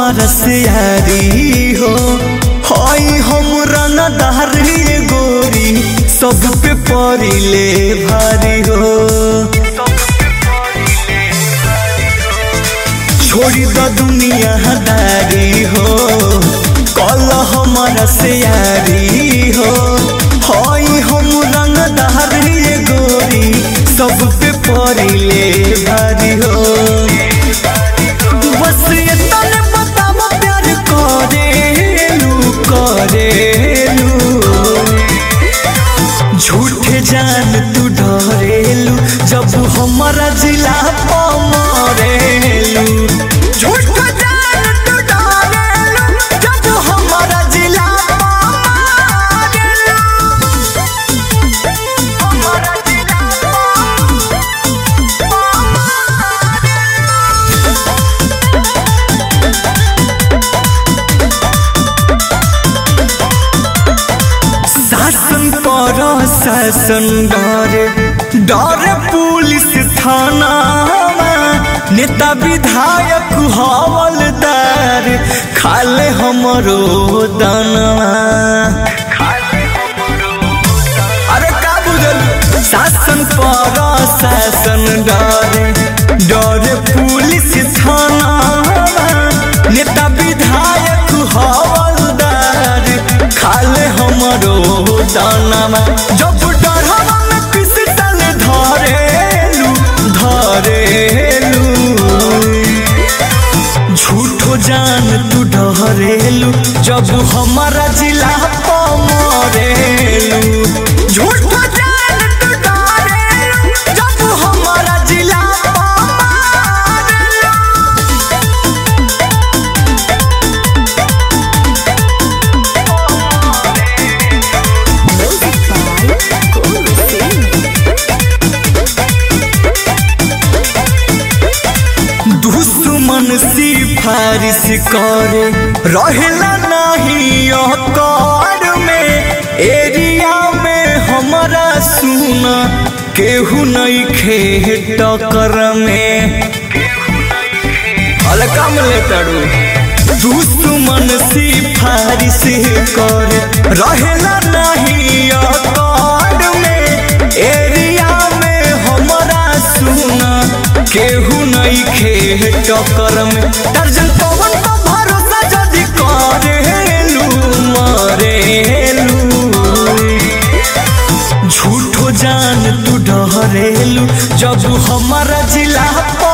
हमारा से यारी हो हई हम रंगदार ये गोरी सब पे परिले भारी हो छोड़ी द दुनिया दारी हो कल हमारा से यारी हो हई हम रंगदार ये गोरी सब पे परिले भारी हो बस ये तने बताव प्यार करेलू करेलू झूठे जान तू डरेलू जब हमारा जिला पमरेलू झूठ जान तू डरेलू जब हमारा जिला पमरेलू हमारा जिला शासन पर शासन डरे डरे पुलिस थाना नेता विधायक हवलदार खाले हमरो दानवा अरे का बुझल शासन पर शासन डरे डरे पुलिस थाना नेता विधायक हवलदार खाले हमरो दानवा जब डरवा में पिस्टल धरेलू धरेलू झूठो जान तू डरेलू जब हमारा जिला पमरेलू झूठो जान तू डरेलू जब हमारा जिला पमरेलू Music by Guru Singh. दुश्मन सिफारिश करे रहेला नहीं औकात में एरिया में हमारा सुना केहू नहीं खे टक्कर में हल्का में ले तड़ू दुश्मन सिफारिश करे रहेला नहीं औकात में एरिया में हमारा सुना केहू नहीं खे टक्कर में दर्जन पवन पर भरोसा जदि करेलू मरेलू झूठो जान तू डरेलू जब हमारा जिला